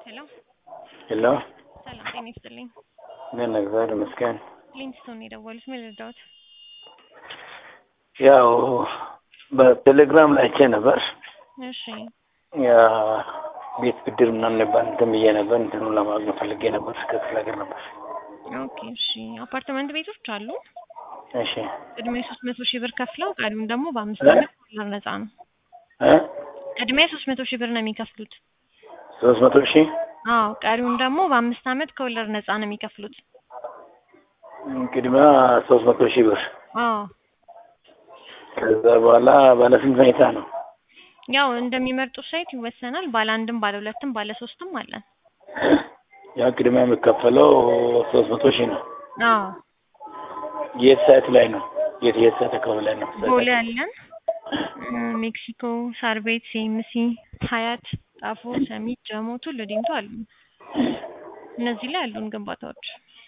ሄሎ ሄሎ ሰላም ጤና ይስጥልኝ። ምን እግዚአብሔር ይመስገን። ሊንክስቶን የደወሉት ምን ልርዳዎት? ያው በቴሌግራም ላይ አይቼ ነበር እሺ ያ ቤት ብድር ምናምን ነበር እንትን ብዬ ነበር እንትኑን ለማግኘት ፈልጌ ነበር ከክፍለ ሀገር ነበር። ኦኬ እሺ አፓርትመንት ቤቶች አሉ። እሺ ቅድሚያ ሶስት መቶ ሺህ ብር ከፍለው ቀሪውን ደግሞ በአምስት እ? ዓመት ከወለድ ነፃ ነው። እ ቅድሚያ ሶስት መቶ ሺህ ብር ነው የሚከፍሉት። ሶስት መቶ ሺህ አዎ ቀሪውን ደግሞ በአምስት ዓመት ከወለድ ነፃ ነው የሚከፍሉት። ቅድሚያ ሶስት መቶ ሺህ ብር አዎ ከዛ በኋላ ባለ ስንት መኝታ ነው? ያው እንደሚመርጡት ሳይት ይወሰናል። ባለ አንድም ባለ ሁለትም ባለ ሶስትም አለን። ያው ቅድሚያ የሚከፈለው ሶስት መቶ ሺህ ነው። አዎ የት ሳይት ላይ ነው? የት የት ሳይት አካባቢ ላይ ነው? ቦሌ አለን፣ እ፣ ሜክሲኮ፣ ሳር ቤት፣ ሲኤምሲ፣ ሀያት፣ ጣፎ፣ ሰሚት፣ ጀሞ፣ ቱሉ ዲምቱ አሉ። እነዚህ ላይ ያሉን ግንባታዎች።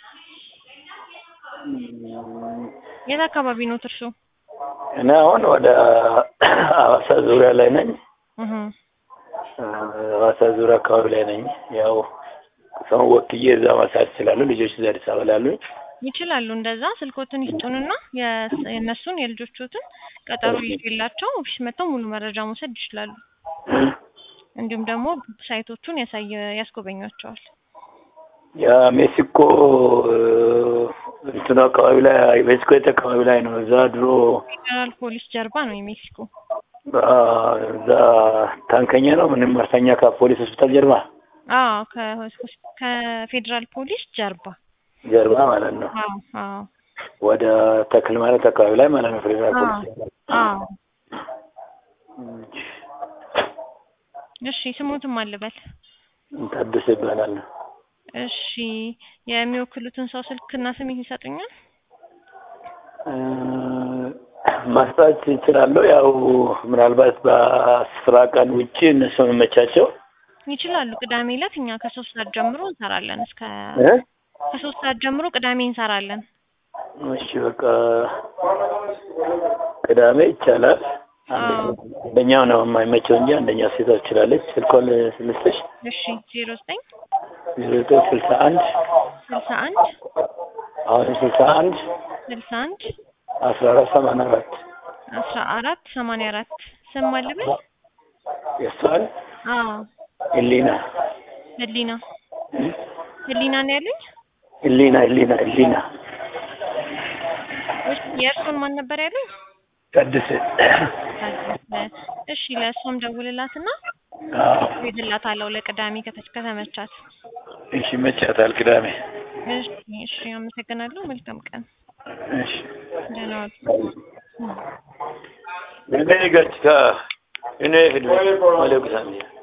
የት አካባቢ ነው እርሶ? እኔ አሁን ወደ ሐዋሳ ዙሪያ ላይ ነኝ። እህ እ፣ ሐዋሳ ዙሪያ አካባቢ ላይ ነኝ። ያው ሰው ወክዬ እዛ ማሳት ይችላሉ። ልጆች እዛ አዲስ አበባ ላይ አሉኝ። ይችላሉ። እንደዛ ስልኮትን ይስጡንና የስ- የእነሱን የልጆቹትን ቀጠሮ ይዤላቸው ኦፊስ መጥተው ሙሉ መረጃ መውሰድ ይችላሉ። እንዲሁም ደግሞ ሳይቶቹን ያሳየ ያስጎበኟቸዋል። ያ ሜክሲኮ እ፣ እንትኑ አካባቢ ላይ ሜክሲኮ የት አካባቢ ላይ ነው? እዛ ድሮ ፌዴራል ፖሊስ ጀርባ ነው የሜክሲኮ። አ፣ እዛ ታንከኛ ነው ምንም መርተኛ ከፖሊስ ሆስፒታል ጀርባ አዎ ከሆስ- ከፌዴራል ፖሊስ ጀርባ። ጀርባ ማለት ነው። አዎ አዎ ወደ ተክል ማለት አካባቢ ላይ ማለት ነው። ፌዴራል አዎ ፖሊስ አዎ። እሺ ስሙትም አልበል። ታደሰ ይባላል። እሺ የሚወክሉትን ሰው ስልክና ስም ይሰጡኛል? እ፣ ማስጣት ይችላለሁ። ያው ምናልባት በስራ ቀን ውጭ እነሱ መመቻቸው ይችላሉ። ቅዳሜ ዕለት እኛ ከሶስት ሰዓት ጀምሮ እንሰራለን እስከ እ? ከሶስት ሰዓት ጀምሮ ቅዳሜ እንሰራለን። እሺ በቃ ቅዳሜ ይቻላል። አዎ አንደኛው ነው የማይመቸው እንጂ አንደኛው ሴቷ ትችላለች። ስልኳን ልስጥሽ እሺ ዜሮ ዘጠኝ ዜሮ ዘጠኝ ስልሳ አንድ ስልሳ አንድ አሁን ስልሳ አንድ ስልሳ አንድ አስራ አራት ሰማንያ አራት አስራ አራት ሰማንያ አራት ስም አልበል። የእሷን አዎ ህሊና ህሊና ህሊና ነው ያለኝ። ህሊና ህሊና ህሊና እሺ የእርሱን ማን ነበር ያለኝ? ቀድስ እሺ ለእሷም ደውልላትና እሄድላታለሁ ለቅዳሜ ከተች ከተመቻት። እሺ መቻታል ቅዳሜ እሺ እሺ አመሰግናለሁ። መልካም ቀን። እሺ ደህና ዋሉ። እኔ ገጭታ እኔ ህድ ማለቁሳን